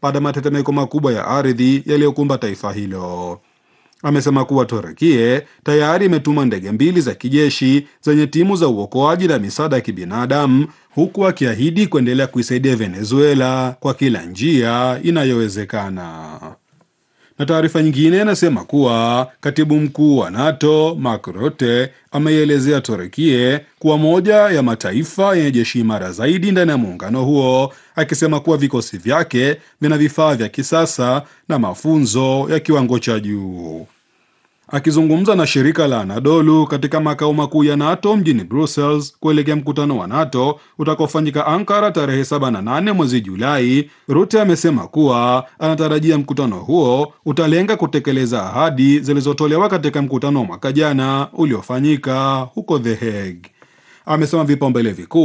baada ya matetemeko makubwa ya ardhi yaliyokumba taifa hilo. Amesema kuwa Turukie tayari imetuma ndege mbili za kijeshi zenye timu za uokoaji na misaada ya kibinadamu huku akiahidi kuendelea kuisaidia Venezuela kwa kila njia inayowezekana. Na taarifa nyingine inasema kuwa katibu mkuu wa NATO Mark Rutte ameielezea Turukie kuwa moja ya mataifa yenye jeshi imara zaidi ndani ya muungano huo, akisema kuwa vikosi vyake vina vifaa vya kisasa na mafunzo ya kiwango cha juu. Akizungumza na shirika la Anadolu katika makao makuu ya NATO mjini Brussels kuelekea mkutano wa NATO utakaofanyika Ankara tarehe 7 na 8 mwezi Julai, Rutte amesema kuwa anatarajia mkutano huo utalenga kutekeleza ahadi zilizotolewa katika mkutano wa mwaka jana uliofanyika huko The Hague. Amesema vipaumbele vikuu